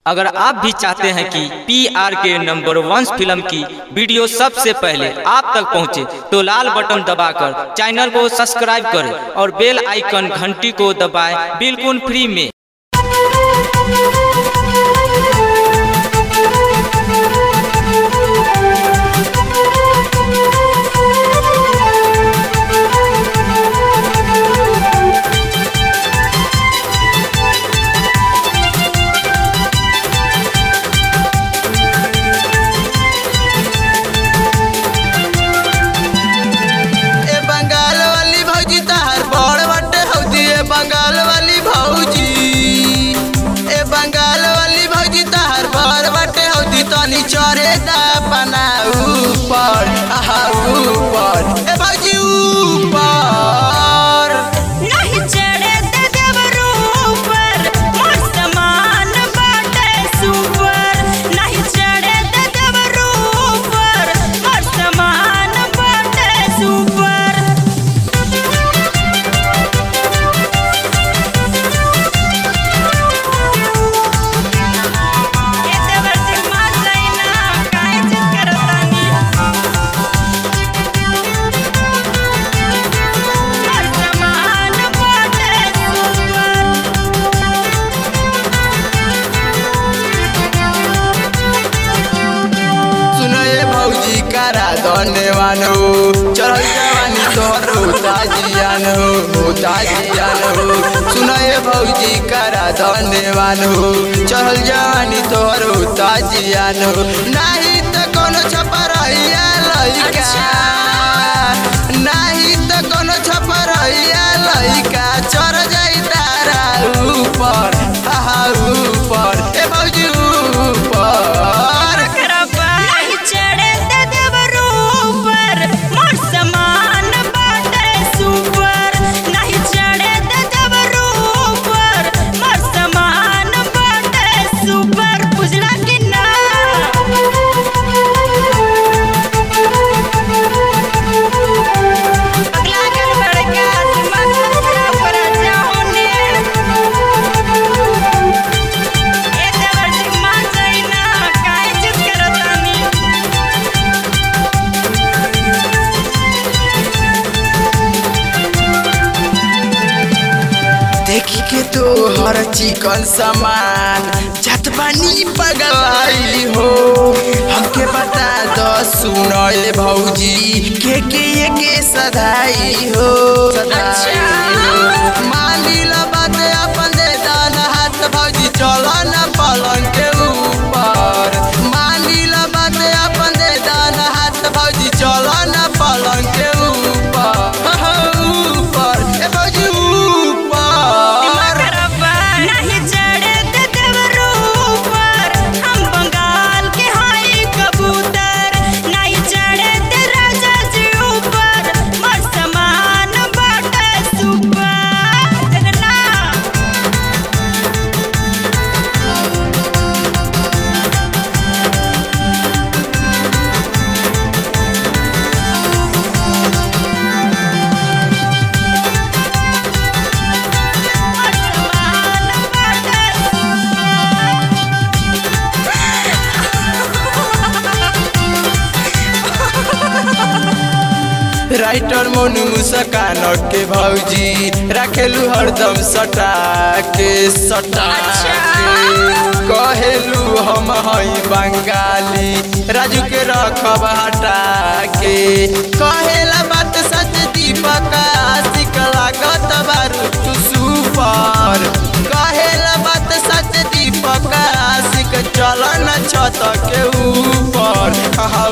अगर आप भी चाहते हैं कि P R K number one film की वीडियो सबसे पहले आप तक पहुंचे, तो लाल बटन दबाकर चैनल को सब्सक्राइब करें और बेल आइकन घंटी को दबाएं बिल्कुल फ्री में ए बंगाल वाली भौजी तहार बड़ बटे हौदी ए बंगाल वाली भौजी ए बंगाल वाली भौजी तहार बड़ बटे हौदी तनी चरे दा बना ऊपर आहा ऊपर ए भौजी ऊपर नहीं चढ़े दे देवरू ऊपर मोर समान बाटे सुपर नहीं चढ़े दे देवरू ऊपर मोर समान बाटे सुपर ए देवर सिंह मार जाइना काहे जिद करतानी मोर समान बाटे सुपर सुनो ए भौजी करा धन्यवान हो चढ़ल जवानी तोहर उताजियान हो उताजियान हो सुनो ए भौजी करा धन्यवान हो चढ़ल जवानी तोहर उताजियान हो नाही त कोनो छपरैया लइका नाही त कोनो छपरैया लइका चढ़ जाई तारा ऊपर आहा ऊपर ए भौजी ऊपर नहीं चढ़े दे देवरू ऊपर मोर समान बाटे सुपर नहीं चढ़े दे देवरू ऊपर मोर समान बाटे सुपर बुझला कि ना अगला कर बड़का दिमाग खराब कर जाओने ए देवर सिंह मान जाइना काहे जिद करतानी देखी के तो हर चिकन सामान जत बानी पगलाई हो हमके बता दो सुनो ए भौजी के के ये के सधाई हो सधाई हो मानी ला बात अपन दे दान हाथ भौजी चलो न पलंग के ऊपर मानी ला बात अपन दे दान हाथ भौजी चलो न पलंग के ऊपर ऊपर ए भौजी ऊपर नहीं चढ़े दे देवरू ऊपर हम बंगाल के हाई कबूतर नहीं चढ़े दे राजा जी ऊपर मोर समान बाटे सुपर जगन्नाथ मोर समान बाटे राइटर मोनू मुस्कान के भौजी रखेलू हरदम सटा के सटा के कहेलू हम हई बंगाली राजू के रखब हटा के कहेला बात सच दीपक आशिक लागत बारू तू सुपर कहेला बात सच दीपक आशिक चल न छत के ऊपर आहा